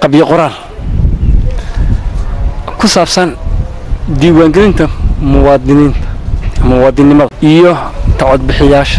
qabyo qoraal ku saabsan diiwaangelinta muwaadiniinta muwaadinnimada iyo tacodbixiyaasha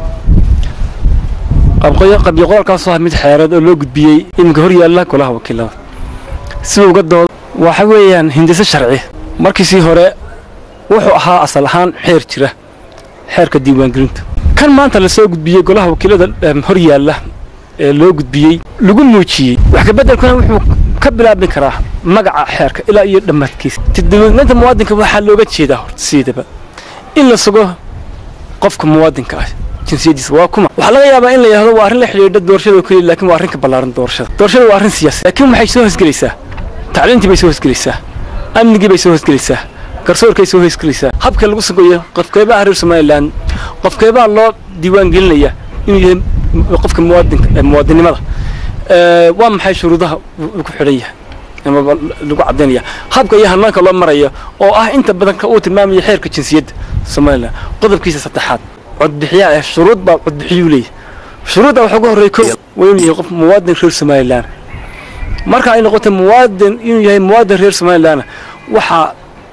qabyo qoraalkaasoo ah mid xeereed oo loo gudbiyey iminka hor yaalla golaha wakiilada si uga dood waxa weeyaan hindise sharci markiisii hore wuxuu ahaa asal ahaan xeer jira xeerka diiwaangelinta kan maanta lasoo gudbiyey golaha wakiilada hor yaalla ee loo gudbiyey lagu muujiyey wax kabeddelkuna wuxuu ka bilaabmi karaa magaca xeerka ilaa iyo dhammaadkiisa diiwaangelinta muwaadinka waxaa looga jeedaa horta siidaba in la sugo qofka muwaadinka ah jinsiyadiisa waa kuma waxaa laga yaabaa in la yidhahdo waa arrin la xidhiidha doorashada oo keliya laakiin waa arrin ka ballaaran doorashada doorashada waa arrin siyaasi laakiin waxay soo hosgelaysaa tacliintii bay soo hosgelaysaa amnigii bay soo hosgelaysaa garsoorkay soo hosgelaysaa habka lagu sugayo qofkeebaha reer somalilan qofkeebaha loo diiwaan gelinaya inuu yahay qofka muwaadinka muwaadinimada waa maxay shuruudaha uu ku xidhan yahay ama lagu caddaynaya habka iyo hanaanka loo marayo oo ah inta badan ka uu tilmaamaya xeerka jinsiyadda somalilan qodobkiisa saddexaad codbixiyaa eh shuruud baa codbixiyuu leeyahay shuruudda waxaa ugu horreeya ko waa inuu yahay qof muwaadin reer somalilan marka ay noqoto muwaadin inuu yahay muwaadin reer somalilan waxaa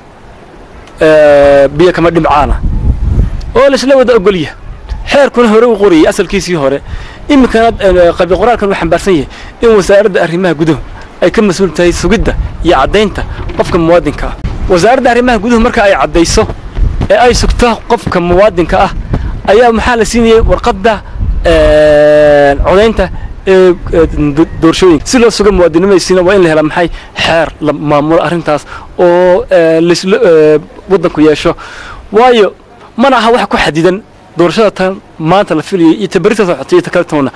biyo kama dhimcaana oo laisla wada ogolya xeerkuna hore u qorayay asalkiisii hore iminkana qabyo qoraalkan uu xambaarsan yahay in wasaaradda arrimaha guduhu ay ka mas-uul tahay sugidda iyo caddaynta qofka muwaadinka ah wasaaradda arrimaha guduhu marka ay caddayso ee ay sugto qofka muwaadinka ah ayaa maxaa la siinayay warqadda codaynta ee doorashooyinka si loo sugo muwaadinimadaysiina waa in la hela maxay xeer la maamulo arrintaas oo lasla waddanku yeesho waayo mana aha wax ku xadidan doorashada tan maanta la filayay iyo tabarita socotay iyo ta kale toona